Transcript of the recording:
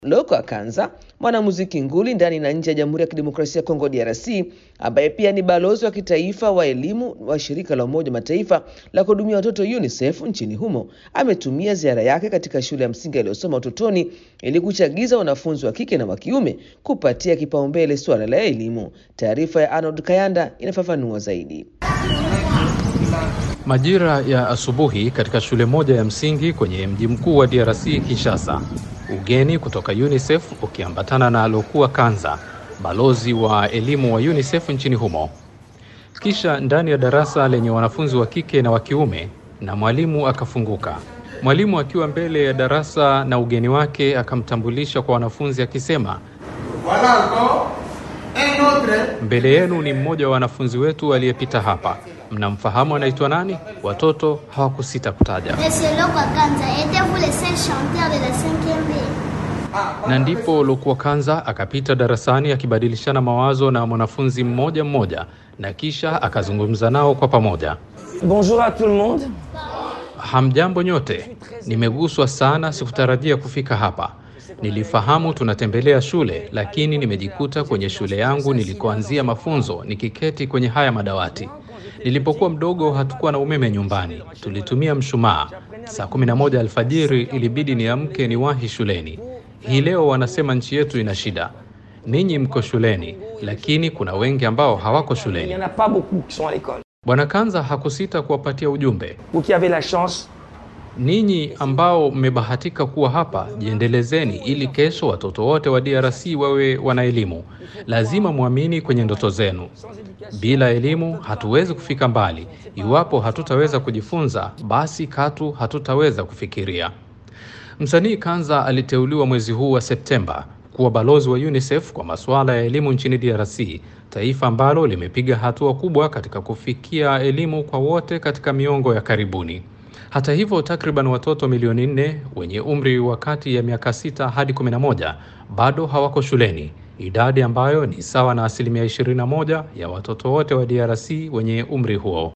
Loko Akanza, mwanamuziki nguli ndani na nje ya Jamhuri ya Kidemokrasia ya Kongo DRC, ambaye pia ni balozi wa kitaifa wa elimu wa shirika la Umoja wa Mataifa la kuhudumia watoto UNICEF nchini humo, ametumia ziara yake katika shule ya msingi aliyosoma utotoni ili kuchagiza wanafunzi wa kike na wa kiume kupatia kipaumbele suala la elimu. Taarifa ya Arnold Kayanda inafafanua zaidi. Majira ya asubuhi katika shule moja ya msingi kwenye mji mkuu wa DRC Kinshasa, ugeni kutoka UNICEF ukiambatana na Alokuwa Kanza, balozi wa elimu wa UNICEF nchini humo. Kisha ndani ya darasa lenye wanafunzi wa kike na wa kiume, na mwalimu akafunguka. Mwalimu akiwa mbele ya darasa na ugeni wake akamtambulisha kwa wanafunzi akisema, mbele yenu ni mmoja wa wanafunzi wetu aliyepita hapa. Mnamfahamu anaitwa nani? Watoto hawakusita kutaja. Na ndipo Lokua Kanza akapita darasani akibadilishana mawazo na mwanafunzi mmoja mmoja, na kisha akazungumza nao kwa pamoja. Bonjour à tout le monde. Hamjambo nyote, nimeguswa sana, sikutarajia kufika hapa. Nilifahamu tunatembelea shule, lakini nimejikuta kwenye shule yangu nilikoanzia mafunzo nikiketi kwenye haya madawati. Nilipokuwa mdogo hatukuwa na umeme nyumbani, tulitumia mshumaa. Saa kumi na moja alfajiri ilibidi niamke niwahi shuleni. Hii leo wanasema nchi yetu ina shida. Ninyi mko shuleni, lakini kuna wengi ambao hawako Il n'y shuleni. en a pas beaucoup qui sont à l'école. Bwana Kanza hakusita kuwapatia ujumbe. Vous qui avez la chance Ninyi ambao mmebahatika kuwa hapa, jiendelezeni ili kesho watoto wote wa DRC wawe wana elimu. Lazima mwamini kwenye ndoto zenu. Bila elimu hatuwezi kufika mbali. Iwapo hatutaweza kujifunza, basi katu hatutaweza kufikiria. Msanii Kanza aliteuliwa mwezi huu wa Septemba kuwa balozi wa UNICEF kwa masuala ya elimu nchini DRC, taifa ambalo limepiga hatua kubwa katika kufikia elimu kwa wote katika miongo ya karibuni. Hata hivyo, takriban watoto milioni nne wenye umri wa kati ya miaka sita hadi 11 bado hawako shuleni, idadi ambayo ni sawa na asilimia 21 ya watoto wote wa DRC wenye umri huo.